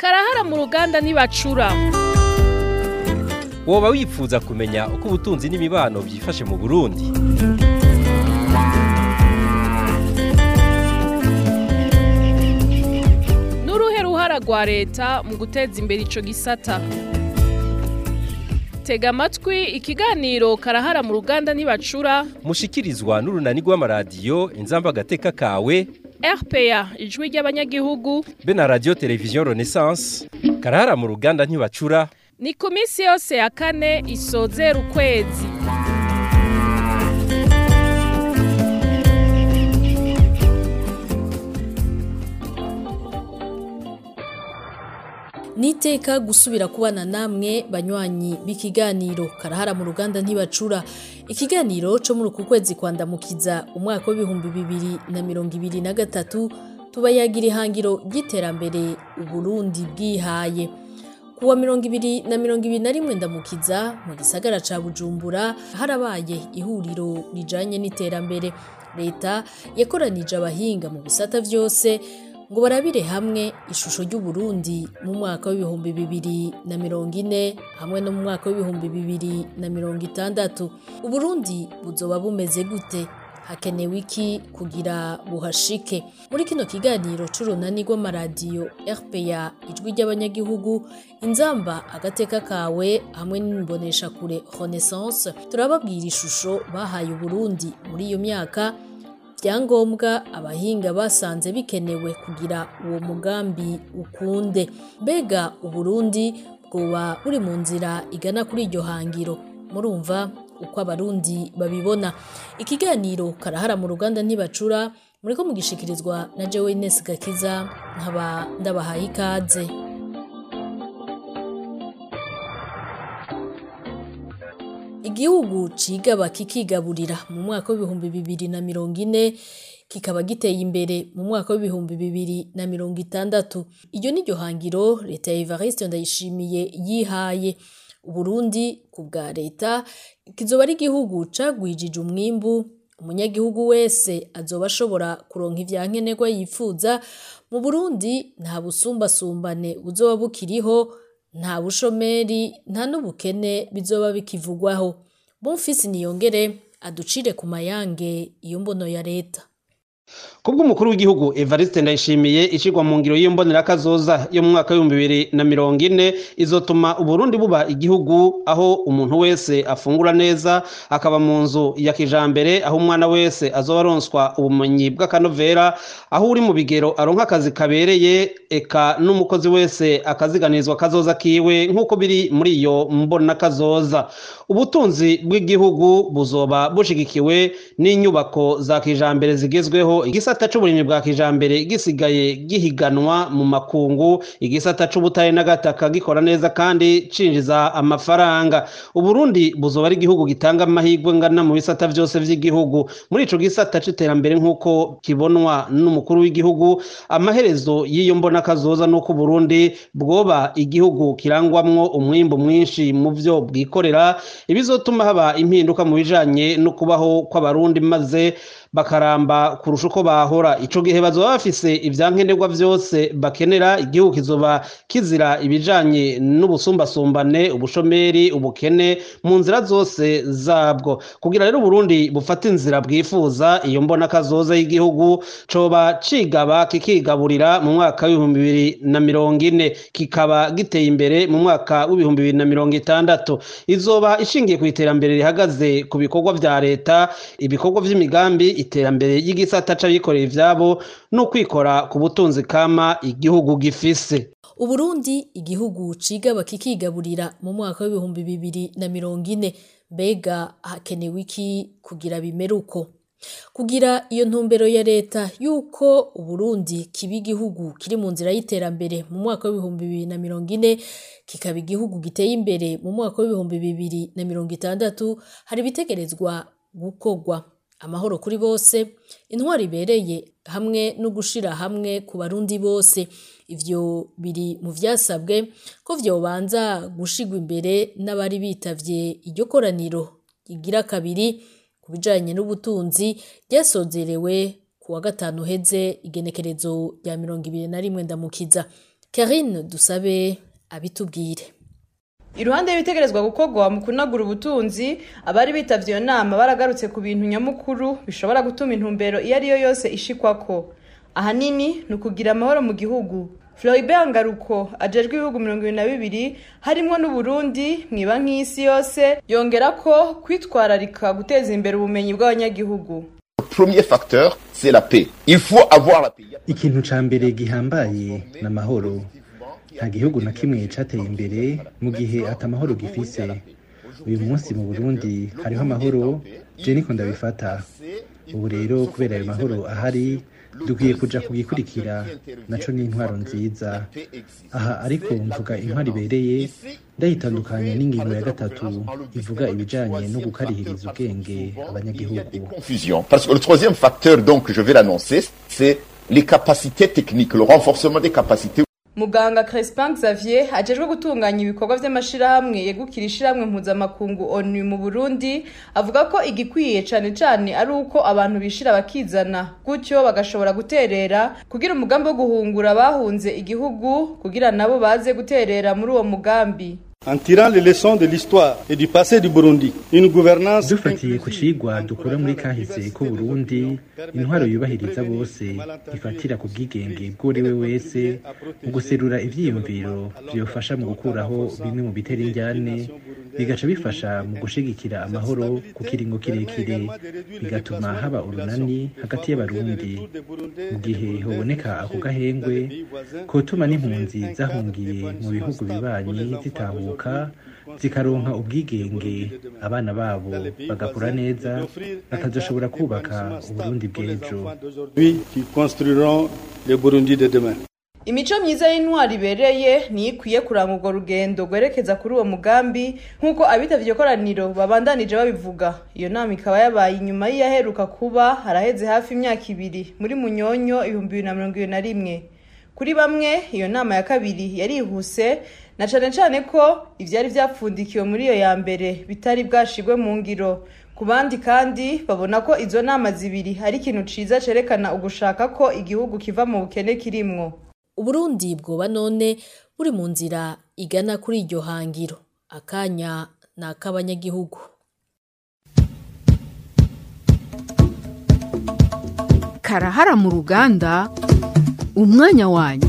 karahara mu ruganda ntibacura woba wifuza kumenya uko ubutunzi n'imibano byifashe mu burundi n'uruhe ruhara rwa leta mu guteza imbere ico gisata tega amatwi ikiganiro karahara mu ruganda ntibacura mushikirizwa n'urunani rw'amaradiyo inzamba agateka kawe rpa ijwi ry'abanyagihugu be na radiyo televiziyo renaissance karahara mu ruganda ntibacura ni ku minsi yose ya kane isozera ukwezi niteka gusubira kubana namwe banywanyi b'ikiganiro karahara mu ruganda ntibacura ikiganiro cyo muri uku kwezi kwandamukiza umwaka w'ibihumbi bibiri na mirongo ibiri na gatatu tubayagira ihangiro ry'iterambere uburundi bwihaye kuwa mirongo ibiri na mirongo ibiri na rimwe ndamukiza mu gisagara ca bujumbura harabaye ihuriro rijanye n'iterambere leta yakoranije abahinga mu bisata vyose ngo barabire hamwe ishusho ry'uburundi mu mwaka w'ibihumbi bibiri na mirongo ine hamwe no mu mwaka w'ibihumbi bibiri na mirongo itandatu uburundi buzoba bumeze gute hakenewe iki kugira buhashike muri kino kiganiro c'urunani rw'amaradiyo rpa ijwi ry'abanyagihugu inzamba agateka kawe hamwe n'imboneshakure renaissance turababwira ishusho bahaye uburundi muri iyo myaka ibyangombwa abahinga basanze bikenewe kugira uwo mugambi ukunde mbega uburundi bwoba buri mu nzira igana kuri iryo hangiro murumva uko abarundi babibona ikiganiro karahara mu ruganda ntibacura muriko mugishikirizwa na jewe Ines Gakiza nkaba ndabahaye ikaze igihugu cigaba kikigaburira mu mwaka w'ibihumbi bibiri na mirongo ine kikaba giteye imbere mu mwaka w'ibihumbi bibiri na mirongo itandatu iryo ni ryo hangiro leta ya Evariste Ndayishimiye yihaye Uburundi ku bwa leta kizoba ari igihugu cagwijije umwimbu umunyagihugu wese azoba ashobora kuronka ivyankenerwa yifuza mu Burundi nta busumbasumbane buzoba bukiriho nta bushomeri nta n'ubukene bizoba bikivugwaho Bonfils Niyongere aducire ku mayange iyo mbono ya leta kubw'umukuru w'igihugu Evariste Ndayishimiye ishigwa mu ngiro y'iyo mbonerakazoza yo mu mwaka w'ibihumbi bibiri na mirongo ine izotuma Uburundi buba igihugu aho umuntu wese afungura neza akaba mu nzu ya kijambere aho umwana wese azoba aronswa ubumenyi bw'akanovera aho uri mu bigero aronka akazi kabereye eka n'umukozi wese akaziganirizwa kazoza kiwe nk'uko biri muri iyo mbonakazoza ubutunzi bw'igihugu buzoba bushigikiwe n'inyubako za kijambere zigezweho igisata c'uburimyi bwa kijambere gisigaye gihiganwa mu makungu igisata c'ubutare n'agataka gikora neza kandi cinjiza amafaranga uburundi buzoba ari igihugu gitanga amahirwe ngana mu bisata vyose vy'igihugu muri ico gisata c'iterambere nk'uko kibonwa n'umukuru w'igihugu amaherezo y'iyo mbonakazoza n'uko uburundi bwoba igihugu kirangwamwo umwimbu mwinshi mu vyo bwikorera ibizotuma haba impinduka mu bijanye no kubaho kw'abarundi maze bakaramba kurusha uko bahora ico gihe bazoba bafise ivyankenerwa vyose bakenera igihugu kizoba kizira ibijanye n'ubusumbasumbane ubushomeri ubukene mu nzira zose zabwo kugira rero Burundi bufate inzira bwifuza iyo mbona kazoza y'igihugu coba cigaba kikigaburira mu mwaka w'ibihumbi bibiri na mirongo ine kikaba giteye imbere mu mwaka w'ibihumbi bibiri na mirongo itandatu izoba ishingiye ku iterambere rihagaze ku bikorwa vya leta ibikorwa vy'imigambi iterambere ry'igisata c'abikorera ivyabo no kwikora ku butunzi kama igihugu gifise Uburundi igihugu cigaba kikigaburira mu mwaka w'ibihumbi bibiri na mirongo ine mbega hakenewe iki kugira bimere uko kugira iyo ntumbero ya leta yuko Uburundi kiba igihugu kiri mu nzira y'iterambere mu mwaka w'ibihumbi bibiri na mirongo ine kikaba igihugu giteye imbere mu mwaka w'ibihumbi bibiri na mirongo itandatu hari ibitegerezwa gukorwa amahoro kuri bose intwari ibereye hamwe no gushira hamwe ku barundi bose ivyo biri mu vyasabwe ko vyobanza gushigwa imbere n'abari bitavye iryo koraniro igira kabiri ku bijanye n'ubutunzi ryasozerewe ku wa gatanu heze igenekerezo rya mirongo ibiri na rimwe ndamukiza Karine dusabe abitubwire iruhande y'ibitegerezwa gukorwa mu kunagura ubutunzi abari bitavye iyo nama baragarutse ku bintu nyamukuru bishobora gutuma intumbero iyo ari yo yose ishikwako ahanini ni ukugira amahoro mu gihugu Floribert Ngaruko ajejwe ibihugu mirongo ibiri na bibiri harimwo n'Uburundi mwiba nk'isi yose yongera ko kwitwararika guteza imbere ubumenyi bw'abanyagihugu premier facteur c'est la paix il faut avoir la paix ikintu ca mbere gihambaye ni amahoro nta gihugu na kimwe cateye imbere mu gihe ata mahoro gifise uyu munsi mu burundi hariho amahoro je niko ndabifata ubu rero kubera ayo mahoro ahari dukwiye kuja kugikurikira naco ni intwaro nziza aha ariko mvuga intwaro ibereye ndayitandukanya n'ingingo ya gatatu ivuga ibijanye no gukarihiriza ubwenge abanyagihugu confusion parce que le troisième facteur donc je vais l'annoncer c'est les capacités techniques le renforcement des capacités muganga Crespin Xavier ajejwe gutunganya ibikorwa vy'amashirahamwe yegukira ishirahamwe mpuzamakungu ONU mu Burundi avuga ko igikwiye cane cane ari uko abantu bishira bakizana gutyo bagashobora guterera kugira umugambi wo guhungura abahunze igihugu kugira nabo baze guterera muri uwo mugambi En tirant les leçons de l'histoire et du passé du Burundi, une gouvernance dufatiye ku cigwa dukura muri kahise ko Burundi intwaro yubahiriza bose ifatira ku bwigenge bw'uriwe wese mu guserura ivyiyumviro vyofasha mu gukuraho bimwe mu bitera injyane bigaca bifasha mu gushigikira amahoro ku kiringo kirekire bigatuma haba urunani hagati y'abarundi mu gihe hoboneka ako gahengwe kotuma n'impunzi zahungiye mu bihugu bibanyi zitahuka zikaronka ubwigenge abana babo bagakura neza bakazoshobora kubaka uburundi bw'ejo d'aujourd'hui qui construiront le Burundi de demain. imico myiza y'intwari ibereye niyo ikwiye kuranga urwo rugendo rwerekeza kuri uwo mugambi nk'uko abitavye iyo koraniro babandanije babivuga iyo nama ikaba yabaye inyuma y'iyaheruka kuba haraheze hafi imyaka ibiri muri munyonyo ibihumbi bibiri na mirongo ibiri na rimwe kuri bamwe iyo nama ya kabiri yarihuse na cane cane ko ivyari vyapfundikiwe muri iyo ya mbere bitari bwashigwe mu ngiro ku bandi kandi babona ko izo nama zibiri ari ikintu ciza cerekana ugushaka ko igihugu kiva mu bukene kirimwo Uburundi bwoba none buri mu nzira igana kuri iryo hangiro akanya ni ak'abanyagihugu karahara mu ruganda umwanya wanyu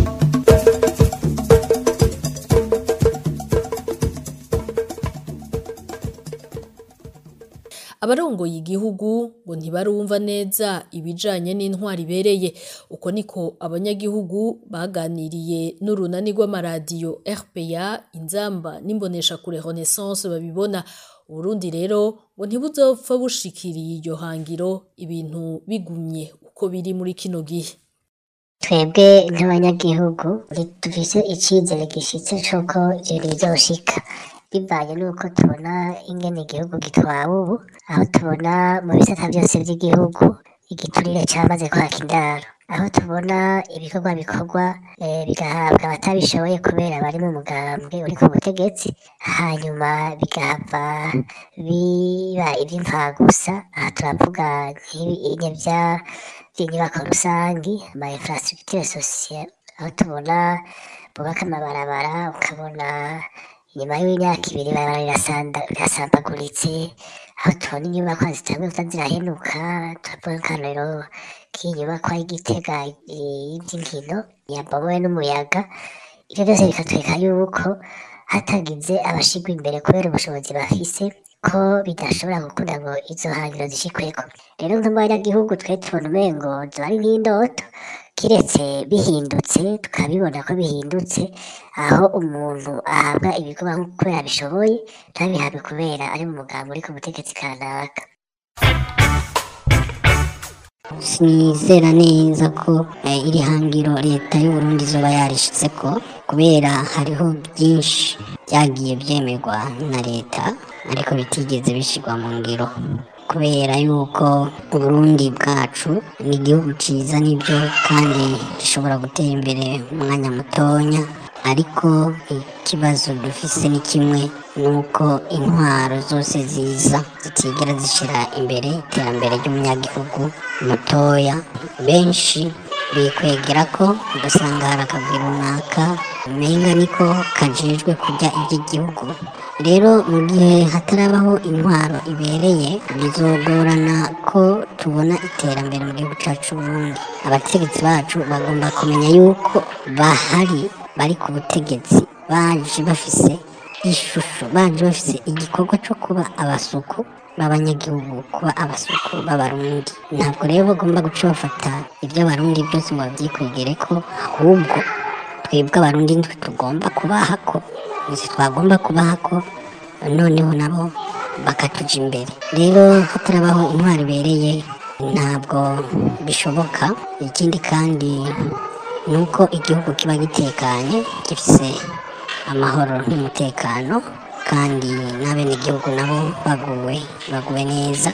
abarongoye igihugu ngo ntibarumva neza ibijanye n'intwari ibereye uko niko abanyagihugu baganiriye n'urunani rw'amaradiyo RPA inzamba n'imboneshakure Renaissance babibona Uburundi rero ngo ntibuzopfa bushikiriye iryo hangiro ibintu bigumye uko biri muri kino gihe twebwe nk'abanyagihugu dufise icizere gishitse c'uko ibintu bizoshika bivanye n'uko tubona ingene igihugu gitwawe ubu aho tubona mu bisata byose by'igihugu igiturire cyamaze kwaka indaro aho tubona ibikorwa bikorwa eh, bigahabwa abatabishoboye kubera bari mu mugambwe uri ku butegetsi hanyuma bigahava biba iby'impfagusa aha turavuga nk'ibinye bya by'inyubako rusangi ama infrastructure sociale aho tubona bubaka amabarabara ukabona inyuma y'imyaka ibiri ibarabara rirasanda- rirasambaguritse aho tubona inyubako zitanguye kuza zirahenuka turavuga nk'akarorero k'inyubakwa y'igitega y'inkino yabomowe n'umuyaga ibyo byose bikatwereka yuko hatagize abashigwa imbere kubera ubushobozi bafise ko bidashobora gukunda ngo izo hangiro zishikweko rero nk'abanyagihugu twe tubona umengo ziba ari nk'indoto kiretse bihindutse tukabibona ko bihindutse aho umuntu ahabwa ibikorwa nk'uko kubera bishoboye ntabihabwe kubera ari mu mugambi uri ku butegetsi kanaka sinizera neza ko eh, iri hangiro leta y'uburundi izoba yarishizeko kubera hariho byinshi byagiye byemerwa na leta ariko bitigeze bishirwa mu ngiro kubera yuko uburundi bwacu ni igihugu ciza nibyo kandi gishobora gutera imbere mu mwanya mutonya ariko ikibazo dufise ni kimwe nuko intwaro zose ziza zitigera zishira imbere iterambere ry'umunyagihugu mutoya benshi bikwegera ko ugasanga hari akagwi runaka umenga niko kajejwe kurya iby'igihugu rero mu gihe hatarabaho intwaro ibereye bizogorana ko tubona iterambere mu gihugu cyacu Burundi abategetsi bacu bagomba kumenya yuko bahari bari ku butegetsi baje bafise ishusho baje bafise igikorwa cyo kuba abasuku b'abanyagihugu kuba abasuku b'abarundi ntabwo rero bagomba guca bafata ibyo abarundi byose ngo babyikwegere ko ahubwo twebwe abarundi nitwe tugomba kubaha ko nitwe twagomba kubaha ko noneho nabo bakatuja imbere rero hatarabaho intwaro ibereye ntabwo bishoboka ikindi kandi ni uko igihugu kiba gitekanye gifise amahoro n'umutekano kandi n'abenegihugu nabo baguwe baguwe neza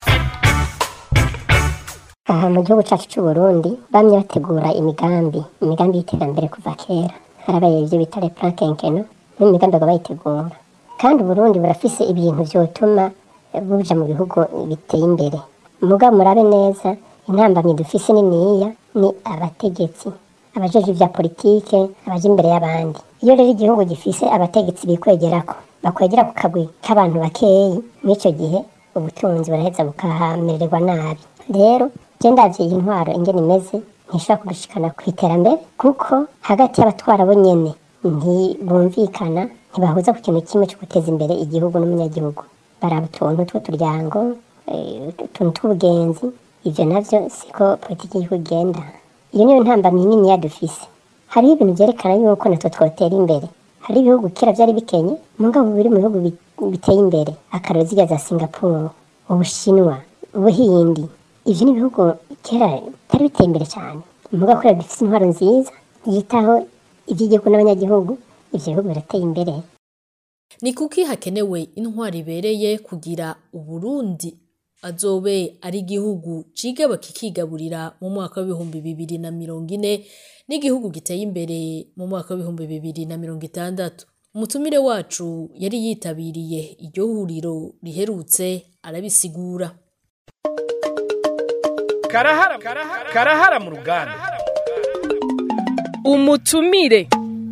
aha mu gihugu cyacu cy'u Burundi bamye bategura imigambi imigambi y'iterambere kuva kera harabaye ibyo bita le plan quinquennal n'imigambi ngo bayitegura kandi Burundi burafise ibintu vyotuma buja mu bihugu biteye imbere mugabo murabe neza intambamyi dufise niniya ni abategetsi abajeje ivya politike abaje imbere y'abandi iyo rero igihugu gifise abategetsi bikwegerako bakwegera ku kagwi k'abantu bakeyi mw'ico gihe ubutunzi buraheza bukahamererwa nabi rero je ndavye iyi ntwaro ingene imeze ntishobora kudushikana ku iterambere kuko hagati y'abatwara bo nyene ntibumvikana ntibahuza ku kintu kimwe cyo guteza imbere igihugu n'umunyagihugu baraba utuntu tw'uturyango eh, utuntu tw'ubugenzi ivyo navyo siko politiki y'igihugu igenda iyo niyo ntambamyi nini yadufise hariho ibintu vyerekana yuko natwe twotera imbere hari ibihugu kera vyari bikenye mugabo biri mu bihugu bi- biteye imbere akarero zirya za singapore ubushinwa ubuhindi ivyo ni ibihugu kera bitari biteye imbere cyane mugabo kubera bifise intwaro nziza yitaho ivy'igihugu n'abanyagihugu ivyo bihugu birateye imbere ni kuki hakenewe intwari ibereye kugira uburundi azobe ari igihugu cigaba kikigaburira mu mwaka w'ibihumbi bibiri na mirongo ine n'igihugu giteye imbere mu mwaka w'ibihumbi bibiri na mirongo itandatu umutumire wacu yari yitabiriye iryo huriro riherutse arabisigura karahara karahara mu ruganda umutumire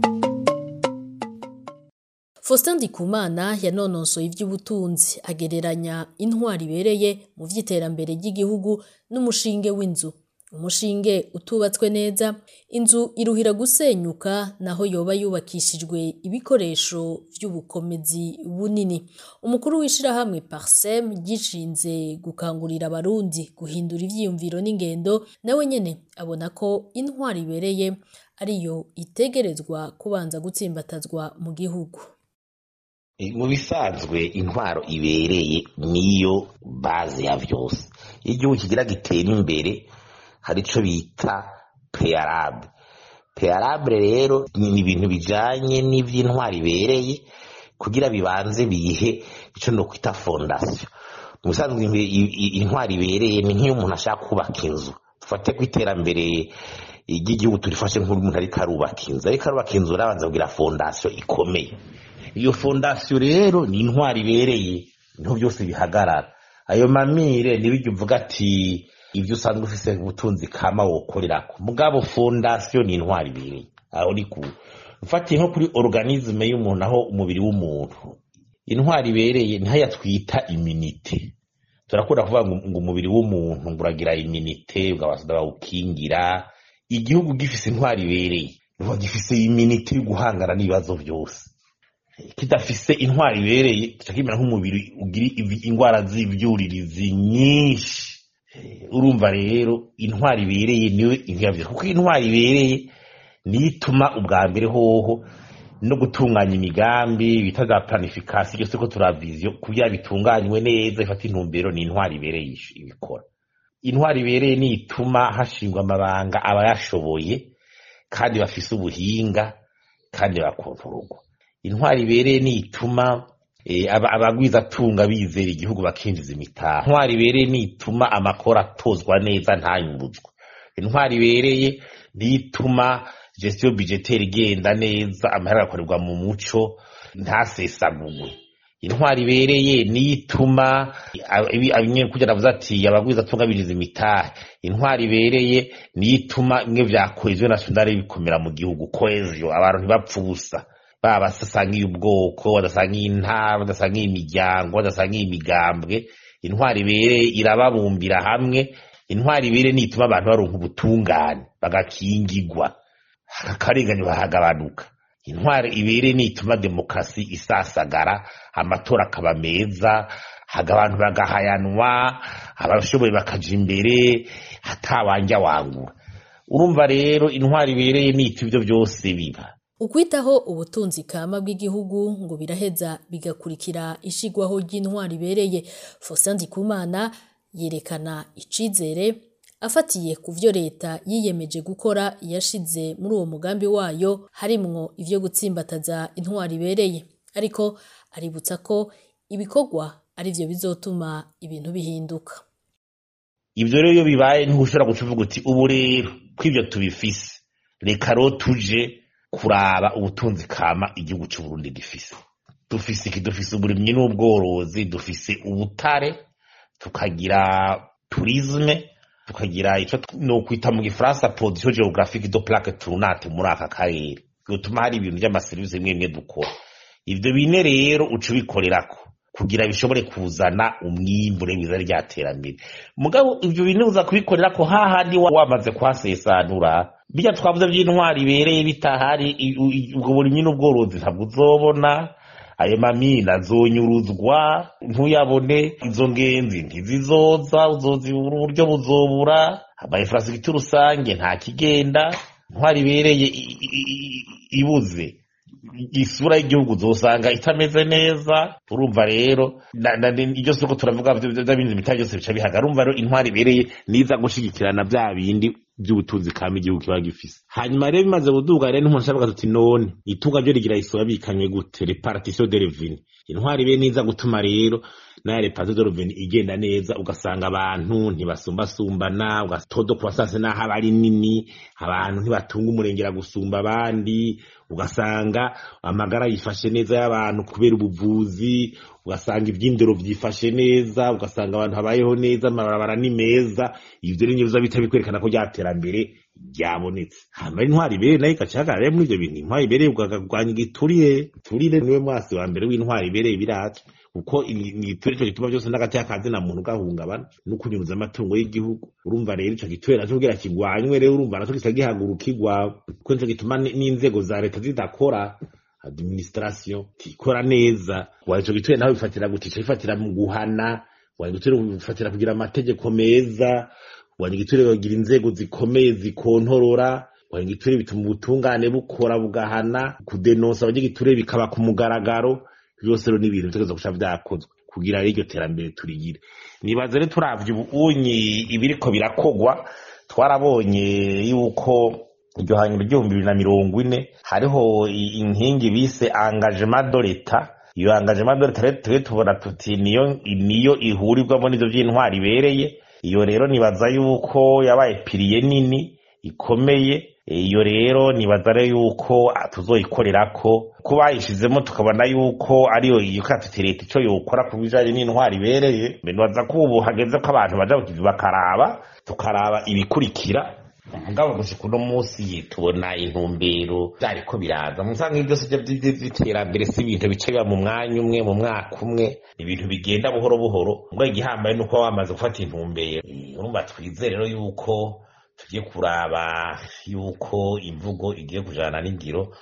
Faustin Ndikumana yanonosoye ivy'ubutunzi agereranya intwari ibereye mu vy'iterambere ry'igihugu n'umushinge w'inzu umushinge utubatswe neza inzu iruhira gusenyuka naho yoba yubakishijwe ibikoresho vy'ubukomezi bunini umukuru w'ishirahamwe Parsem gishinze gukangurira abarundi guhindura ivyiyumviro n'ingendo nawe nyene abona ko intwari ibereye ariyo itegerezwa kubanza gutsimbatazwa mu gihugu E, mu bisanzwe intwaro ibereye niyo baze ya vyose iyo igihugu kigira gitera imbere hari ico bita prearable prearable rero ni ibintu bijanye n'ivy'intwaro ibereye kugira bibanze bihe ico no kwita fondation mu bisanzwe imbe- i- i- intwaro ibereye ni nk'iyo umuntu ashaka kubaka inzu dufate ku iterambere ry'igihugu turifashe nk'umuntu ariko arubaka inzu ariko arubaka inzu arabanza kugira fondation ikomeye iyo fondasiyo rero ni intwari ibereye niho byose bihagarara ayo mamire ntibijya uvuga ati ibyo usanzwe ufise ubutunzi kama wokorerako mugabo fondasiyo ni intwari ibereye aho ni ku mfatiye nko kuri organisme y'umuntu aho umubiri w'umuntu intwari ibereye niho twita iminite turakunda kuvuga ngo ngo umubiri w'umuntu ngo uragira iminite ugabasada bawukingira igihugu gifise intwari ibereye nuvuga gifise iminite yo guhangana n'ibibazo byose kidafise intwari ibereye kica kimera nk'umubiri ugira ivi- ingwara z'ivyuririzi nyinshi Eh, urumva rero intwari ibereye niwe ivyavyo kuko intwari ibereye niyo ituma ubwa mbere hoho no gutunganya imigambi bita za planification byose ko turaviziyo kugira bitunganywe neza ifata intumbero ni intwari ibereye ish- ibikora intwari ibereye niyo ituma hashingwa amabanga abayashoboye kandi bafise ubuhinga kandi bakontororwa intwari ibereye niyo ituma eh, aba- abagwizatunga bizera igihugu bakinjiza imitaha intwari ibereye niyo ituma amakora atozwa neza ntanyumbuzwe intwari ibereye niyo ituma gestion budgetaire igenda neza amahera agakorerwa mu muco ntasesagurwe intwari ibereye niyo ituma nyine kugira navuze ati abagwiza atungabiriza imitahe intwari ibereye niyo ituma bimwe vya koheziyo nationale bikomera mu gihugu koheziyo abantu ntibapfa ubusa baba badasangiye ubwoko badasangiye intara badasangiye imiryango badasangiye imigambwe intwari ibereye irababumbira hamwe intwari ibereye niyo ituma abantu baronka ubutungane bagakingigwa akarenganyo bahagabanuka intwari ibereye niyo ituma demokarasi isasagara amatora akaba meza haga abantu bagahayanwa abashoboye bakaja imbere hatawanja wangura urumva rero intwari ibereye nita ivyo byose biba ukwitaho ubutunzi kama bw'igihugu ngo biraheza bigakurikira ishigwaho ry'intwari ibereye Faustin Ndikumana yerekana icizere afatiye ku vyo leta yiyemeje gukora yashize muri uwo mugambi wayo harimwo ivyo gutsimbataza intwari ibereye ariko aributsa ko ibikorwa ari vyo bizotuma ibintu bihinduka ivyo rero iyo bibaye ntushobora guca uvuga uti ubu rero ko ivyo tubifise reka ro tuje kuraba ubutunzi kama igihugu c'uburundi gifise dufise iki dufise uburimyi n'ubworozi dufise ubutare tukagira turisme tukagira ico nokwita mu gifaransa production geographique de plaque tournante muri aka karere bituma hari ibintu vy'amaserivisi bimwe bimwe dukora ivyo bine rero uca ubikorerako kugira bishobore kuzana umwimbure mwiza rya terambere mugabo ivyo bintu uza kubikorerako hahandi wamaze kuhasesanura bijya twavuze by'intwari ibereye bitahari ubwo burimyi n'ubworozi ntabwo uzobona ayo mamina azonyuruzwa ntuyabone izo ngenzi ntizizoza uzozibura uburyo buzobura amainfrastructure rusange nta kigenda intwari ibereye ibuze isura y'igihugu uzosanga itameze neza urumva rero iryo soko turavuga by'abindi bitari byose bica bihaga urumva rero intwari ibereye niza gushigikirana bya bindi by'ubutunzi kama igihugu kiba gifise hanyuma rero bimaze kuduga rero n'umuntu ashaka tuti none itunga ryo rigira isura bikanywe gute repartition de revenu intwari ibe niza gutuma rero nayo repartition de revenu igenda neza ugasanga abantu ntibasumbasumbana ugatodo ku basase n'aho aba ari nini abantu ntibatunga umurengera gusumba abandi ugasanga amagara yifashe neza y'abantu kubera ubuvuzi ugasanga iby'indero byifashe neza ugasanga abantu habayeho neza amabarabara ni meza ibyo rero biza bita bikwerekana ko rya terambere ryabonetse hanyuma intwari ibere nayo igacagarara muri ibyo bintu intwari ibereye ukarwanya igiturire igiturire niwe mwasi wa mbere w'intwari ibereye biratwe kuko igiturire ico gituma byose n'agati y'akazi na muntu gahungabana no kunyuruza amatungo y'igihugu urumva rero ico giturire naco kugira kigwanywe rero urumva naco gica gihagurukirwa kuko nico gituma n'inzego za leta zidakora administration tikora neza wa ico giturire naho bifatira gute ico bifatira mu guhana wa igiturire bifatira kugira amategeko meza wa igiturire bagira inzego zikomeye zikontorora wa igiturire bituma ubutungane bukora bugahana kudenonsa abanyagiturire bikaba ku mugaragaro byose rero n'ibintu bitegerezwa guca vyakozwe kugira iryo terambere turigire nibaze rero turavye ubunyi ibiriko birakogwa twarabonye yuko iryo hanyuma ry'ibihumbi bibiri na mirongo ine hariho inkingi bise engagement de l'etat iyo engagement de l'etat rero tubona tuti niyo niyo ihurirwamo n'ivyo vy'intwari ibereye iyo rero nibaza yuko yabaye piriye nini ikomeye iyo rero nibaza rero yuko tuzoyikorerako ko bayishizemo tukabona yuko ariyo iyo katiti leta ico yokora ku bijanye n'intwari ibereye nibaza ko ubu hageze ko abantu baja kukivi bakaraba tukaraba ibikurikira mugabo gushika uno munsi tubona intumbero vyariko biraza musanga ibyo byose vy'iterambere si ibintu bica biba mu mwanya umwe mu mwaka umwe ibintu bigenda buhoro buhoro mbwa igihambaye nuko wamaze gufata intumbero urumva twizere rero yuko tugiye kuraba yuko imvugo igiye kujana n'ingiro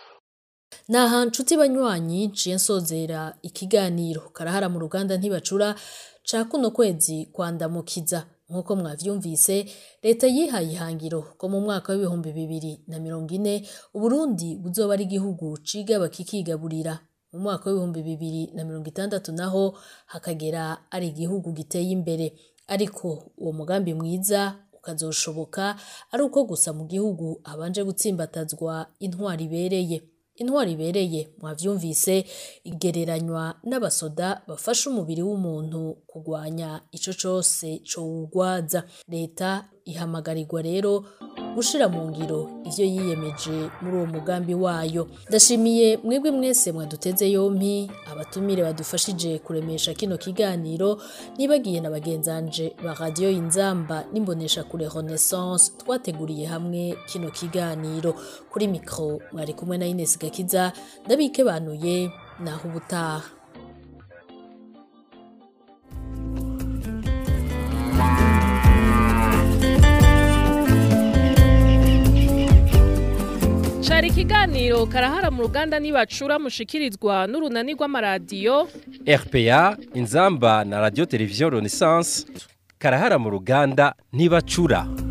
naha nshuti banywanyi nciye nsozera ikiganiro karahara mu ruganda ntibacura ca kuno kwezi kwandamukiza nk'uko mwavyumvise leta yihaye ihangiro ko mu mwaka w'ibihumbi bibiri na mirongo ine uburundi buzoba ari igihugu cigaba kikigaburira mu mwaka w'ibihumbi bibiri na mirongo itandatu naho hakagera ari igihugu giteye imbere ariko uwo mugambi mwiza ukazoshoboka ari uko gusa mu gihugu habanje gutsimbatazwa intwari ibereye intwari ibereye mwavyumvise igereranywa n'abasoda bafasha umubiri w'umuntu kugwanya ico cose cowugwaza leta ihamagarirwa rero gushira mu ngiro ivyo yiyemeje muri uwo mugambi wayo ndashimiye mwebwe mwese mwaduteze yompi abatumire badufashije kuremesha kino kiganiro nibagiye na bagenzanje ba radio inzamba n'imbonesha kure renaissance twateguriye hamwe kino kiganiro kuri mikro mwari kumwe na Ines Gakiza ndabike banuye naho ubutaha cari ikiganiro karahara mu ruganda nibacura mushikirizwa n'urunani rw'amaradiyo RPA inzamba na radio television Renaissance karahara mu ruganda ntibacura